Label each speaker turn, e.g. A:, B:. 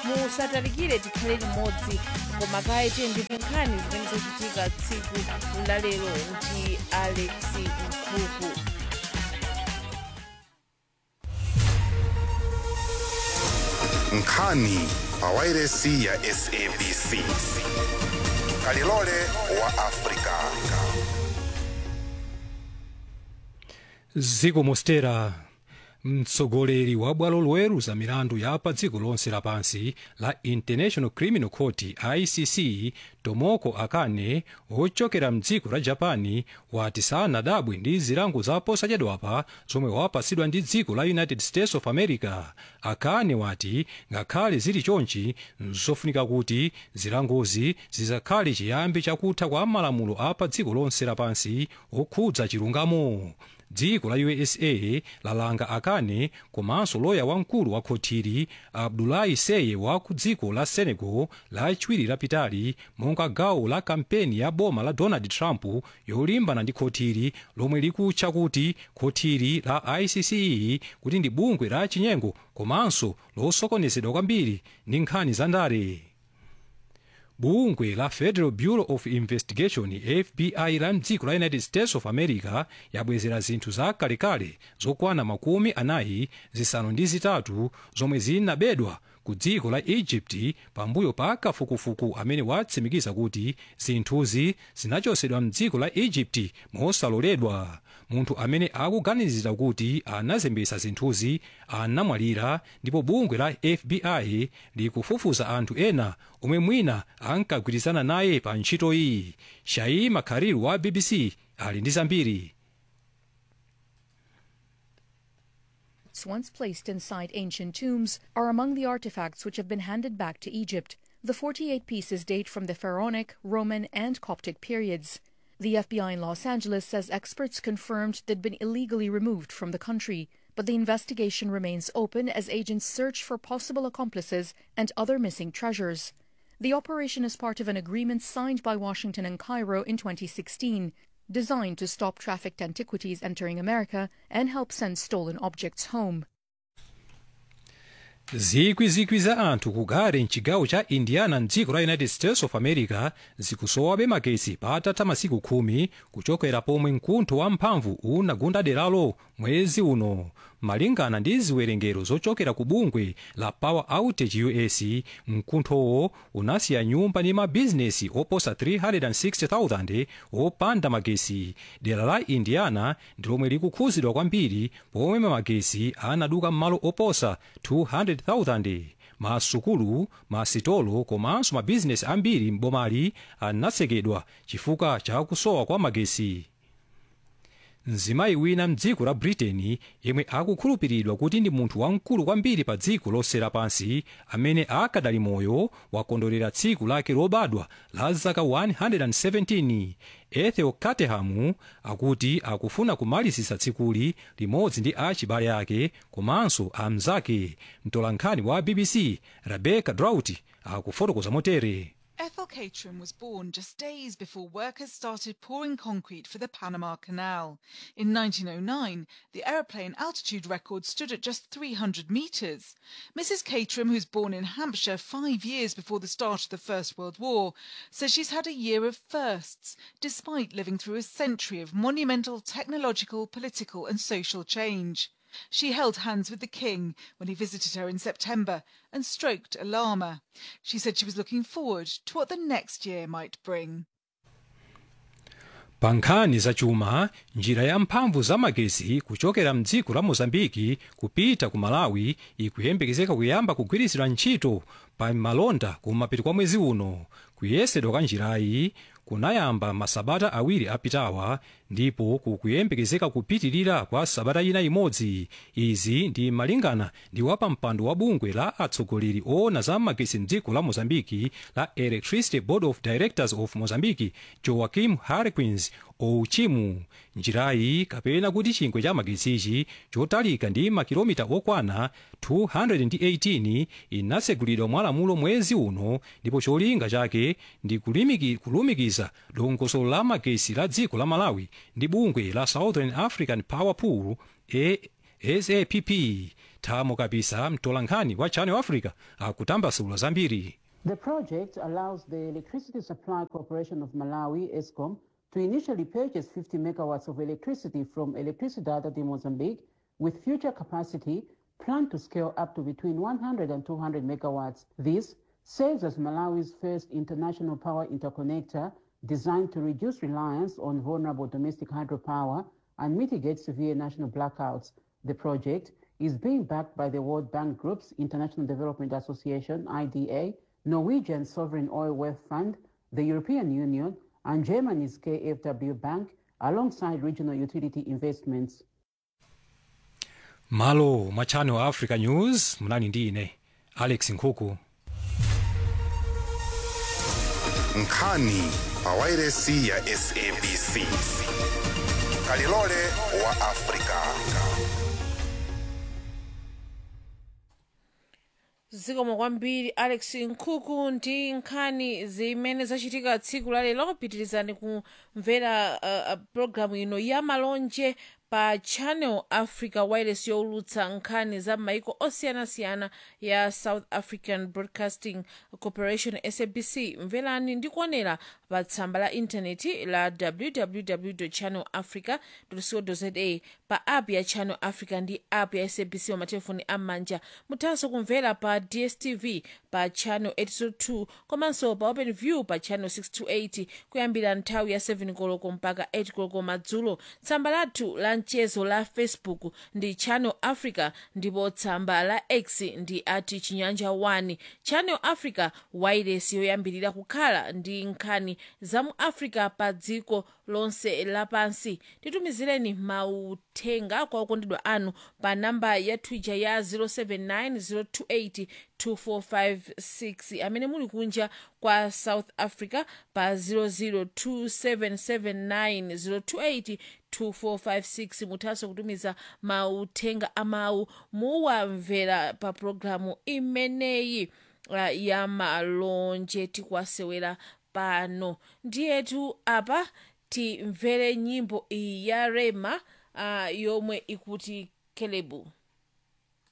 A: musatalikire tikhale limodzi koma kaye tiyendeke nkhani zimene zachitika tsiku lalero ndi alex mkhuku
B: nkhani pawairesi ya sabc kalilole wa afrika
C: ziko mostera mtsogoleri wa bwalo loweruza milandu ya pa dziko lonse lapansi la international criminal court icc tomoko akane ochokera mdziko la japani wati sanadabwe ndi zilango za posachedwapa zomwe wapatsidwa ndi dziko la united states of america akane wati ngakhale zili chonchi nzofunika kuti zilangozi zizakhale chiyambi chakutha kwa malamulo a pa dziko lonse lapansi okhudza chilungamo dziko la usa lalanga akane komanso loya wamkulu wa khotiri abdulahi seye wa ku dziko la senegal lachiwiri lapitali monga gawo la kampeni ya boma la donald trump yolimbana ndi khotiri lomwe likutcha kuti khotiri la icc kuti ndi bungwe la chinyengo komanso losokonezedwa kwambiri ndi nkhani za ndale bungwe la federal bureau of investigation fbi la mdziko la united states of america yabwezera zinthu za kalekale zokwana makumi anayi zisanu ndi zitatu zomwe zinabedwa ku dziko la egypt pambuyo pa kafukufuku amene watsimikiza kuti zinthuzi zinachosedwa mdziko la egypt mosaloledwa munthu amene akuganizira kuti anazembesa zinthuzi anamwalira ndipo bungwe la fbi likufufuza anthu ena omwe mwina ankagwirizana naye pa ntchito iyi shai makhariru wa bbc ali ndi zambiri
D: once placed inside ancient tombs are among the artifacts which have been handed back to Egypt. The 48 pieces date from the Pharaonic, Roman, and Coptic periods. The FBI in Los Angeles says experts confirmed they'd been illegally removed from the country, but the investigation remains open as agents search for possible accomplices and other missing treasures. The operation is part of an agreement signed by Washington and Cairo in 2016, designed to stop trafficked antiquities entering America and help send stolen objects home.
C: zikwizikwi za anthu kugare mchigawo cha indiana mdziko la united states of america zikusowabe magetsi patatha masiku khumi kuchokera pomwe mkuntho wamphamvu unagunda deralo mwezi uno malingana ndi ziwerengero zochokera ku bungwe la power outage us mkunthowo unasiya nyumba ndi mabizinesi oposa 360,000 opanda magesi dera la indiana ndi lomwe likukhuzidwa kwambiri pomwe magesi anaduka m'malo oposa 200,000 masukulu masitolo komanso mabizinesi ambiri m'bomali anasekedwa chifukwa cha kusowa kwa magesi mzimayi wina mdziko la britain yemwe akukhulupiridwa kuti ndi munthu wamkulu kwambiri pa dziko lonse lapansi amene akadali moyo wakondwerera tsiku lake lobadwa la zaka 117 ethel caterham akuti akufuna kumalizisa tsikuli limodzi ndi achibale ake komanso amzake mtolankhani wa bbc rebecca drought akufotokoza motere
E: Ethel Caterham was born just days before workers started pouring concrete for the Panama Canal. In 1909, the aeroplane altitude record stood at just 300 metres. Mrs. Caterham, who's born in Hampshire five years before the start of the First World War, says she's had a year of firsts, despite living through a century of monumental technological, political, and social change. She held hands with the king when he visited her in September and stroked a llama. She said she was looking forward to what the next year might bring.
C: pa nkhani zachuma njira ya mphamvu za magezi kuchokera mdziko la mozambiki kupita ku malawi ikuyembekezeka kuyamba kugwiritsidwa ntchito pa malonda kumapeto kwa mwezi uno kuyesedwa kwa njirayi kunayamba masabata awiri apitawa ndipo kukuyembekezeka kupitirira kwa sabata ina imodzi izi ndi malingana ndi wapampando wa bungwe la atsogoleri oona za magesi mdziko la mozambiki la electricity board of directors of mozambique joaquim harquins ouchimu njirayi kapena kuti chingwe cha magezichi chotalika ndi makilomita okwana 218 inasegulidwa mwalamulo mwezi uno ndipo cholinga chake ndi kulimiki, kulumikiza dongosolo la magesi la dziko la malawi ndi bungwe la southern african power pool sapp thamo kapisa mtolankhani wa channel africa akutambasula zambiri
F: The project allows the Electricity Supply Corporation of Malawi, ESCOM, to initially purchase 50 megawatts of electricity from Electricidade de Mozambique, with future capacity planned to scale up to between 100 and 200 megawatts. This serves as Malawi's first international power interconnector designed to reduce reliance on vulnerable domestic hydropower and mitigate severe national blackouts. The project is being backed by the World Bank Group's International Development Association, IDA, Norwegian Sovereign Oil Wealth Fund, the European Union, and Germany's KfW Bank, alongside regional utility investments.
C: malo mwa channel africa news munali ndi ine alex nkhuku
B: nkhani pa wairesi ya sabc kalilole wa afrika
A: zikomo kwambiri alex nkhuku ndi nkhani zimene zachitika tsiku la lero pitirizani kumvera uh, uh, programu ino ya malonje pa channel africa wireless yowulutsa nkhani za maiko osiyanasiyana ya south african broadcasting corporation sabc mverani ndi kuonera pa tsamba la intaneti la www channel africa co za pa app ya channel africa ndi app ya sabc wa matelefoni am'manja muthanso kumvera pa dstv pa channel 802 komanso pa open view pa channel 628 kuyambira nthawi ya 7 koloko mpaka 8 koloko madzulo tsamba lathu la mchezo la facebook ndi channel africa ndipo tsamba la x ndi ati chinyanja 1 channel africa wireless yoyambirira kukhala ndi nkhani za mu africa pa dziko lonse lapansi titumizireni mauthenga kwa okondedwa anu pa namba ya twitter ya 079 028 amene muli kunja kwa south africa pa 002779028 2456 muthanso kutumiza mauthenga amawu muwamvera pa programu imeneyi uh, ya malonje tikwasewera pano ndiyetu apa timvere nyimbo iyi ya rema uh, yomwe ikuti kelebu